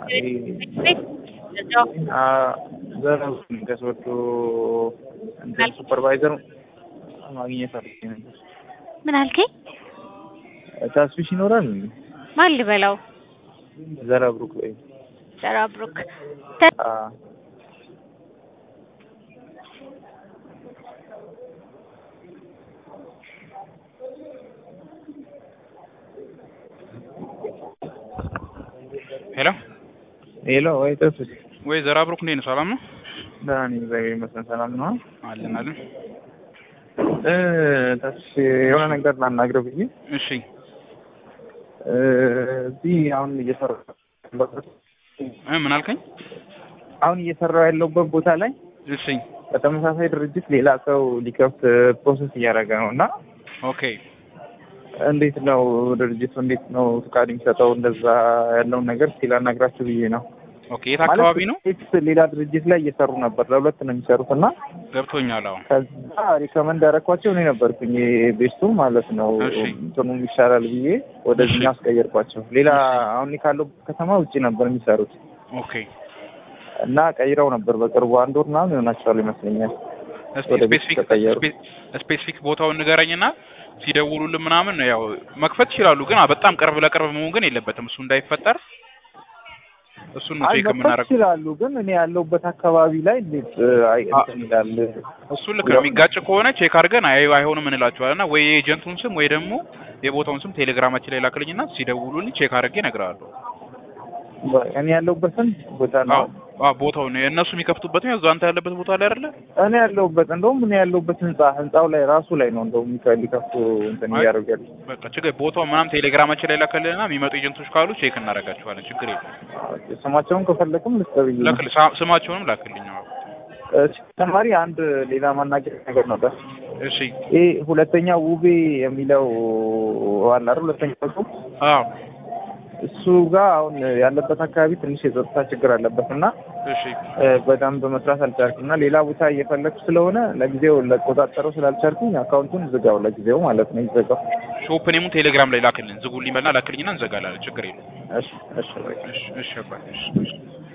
ከሰዎቹ እንትን ሱፐርቫይዘር ማግኘት አለብኝ ነበር። ምን አልከኝ? ታስፊሽ ይኖራል እንዴ? ማን ልበላው? ዘረብሩክ ወይ ዘራብሩክ አ ሄሎ ሄሎ፣ ወይ ተስፊሽ ወይ ዘራብሩክ እንዴት ነው? ሰላም ነው? ደህና ነኝ፣ እግዚአብሔር ይመስገን። ሰላም ነው? አለን አለን። እ ተስፊሽ የሆነ ነገር ላናግረው ብዬ እሺ እ እዚህ አሁን እየሰራሁ ያለሁበት እ ምን አልከኝ? አሁን እየሰራሁ ያለሁበት ቦታ ላይ እሺ በተመሳሳይ ድርጅት ሌላ ሰው ሊከፍት ፕሮሰስ እያደረገ ነው እና ኦኬ እንዴት ነው ድርጅቱ እንዴት ነው ፍቃድ የሚሰጠው? እንደዛ ያለውን ነገር እስኪ ላናግራችሁ ብዬ ነው። ኦኬ የት አካባቢ ነው? ማለት ሌላ ድርጅት ላይ እየሰሩ ነበር፣ ለሁለት ነው የሚሰሩት እና ገብቶኛል። አሁን ከዛ ሪከመንድ ያደረኳቸው እኔ ነበርኩኝ ቤስቱ ማለት ነው እሺ። እንትኑም ይሻላል ብዬ ወደዚህ እሺ። አስቀየርኳቸው። ሌላ አሁን እኔ ካለው ከተማ ውጭ ነበር የሚሰሩት ኦኬ እና ቀይረው ነበር በቅርቡ አንድ ወር ምናምን ይሆናቸዋል ይመስለኛል። እስቲ ወደ ቤት ስፔሲፊክ ተቀየሩ። ስፔሲፊክ ቦታውን ንገረኝና ሲደውሉልን ምናምን ያው መክፈት ይችላሉ፣ ግን በጣም ቅርብ ለቅርብ መሆን ግን የለበትም። እሱ እንዳይፈጠር እሱን ነው ቼክ አልመጣ የምናደርገው። ይችላሉ፣ ግን እኔ ያለሁበት አካባቢ ላይ እንዴት እ፣ አይ እንትን ይላል እሱ ልክ ነው። የሚጋጭ ከሆነ ቼክ አድርገን አይ አይሆንም እንላቸዋለን እና ወይ የኤጀንቱን ስም ወይ ደግሞ የቦታውን ስም ቴሌግራማችን ላይ ላክልኝና ሲደውሉልኝ ቼክ አድርጌ እነግርሃለሁ። እኔ ያለሁበትን ቦታ ነው አዎ አዎ፣ ቦታውን እነሱ የሚከፍቱበት ነው። እዛው አንተ ያለበት ቦታ ላይ አይደለ? እኔ ያለሁበት እንደውም እኔ ያለሁበት ህንጻ ህንጻው ላይ ራሱ ላይ ነው እንደውም የሚከ- ሊከፍቱ እንትን አይ፣ እያደረጉ ያሉት። በቃ ችግር ቦታው ምናምን ቴሌግራማችን ላይ ላክልንና የሚመጡ ኤጀንቶች ካሉ ቼክ እናደርጋቸዋለን። ችግር የለም። ስማቸውን ከፈለግም ልስጥ ብዬ ነው። ላክል ሳ- ስማቸውንም ላክልኝ። አዎ እ፣ ተጨማሪ አንድ ሌላ ማናገር ነገር ነበር። እሺ። ይሄ ሁለተኛ ውቤ የሚለው አለ አይደል? ሁለተኛ ጽሁፍ አዎ እሱ ጋር አሁን ያለበት አካባቢ ትንሽ የጸጥታ ችግር አለበት እና እሺ እ፣ በደንብ መስራት አልቻልኩም እና ሌላ ቦታ እየፈለግኩ ስለሆነ ለጊዜው ለቆጣጠረው ስላልቻልኩኝ አካውንቱን ዝጋው፣ ለጊዜው ማለት ነው ይዘጋው። ሾፕ ኔሙን ቴሌግራም ላይ ላክልን። ዝጉልኝ በልና ላክልኝና እንዘጋላለን። ችግር የለም። እሺ እሺ በቃ። እሺ እሺ አባቴ እሺ እሺ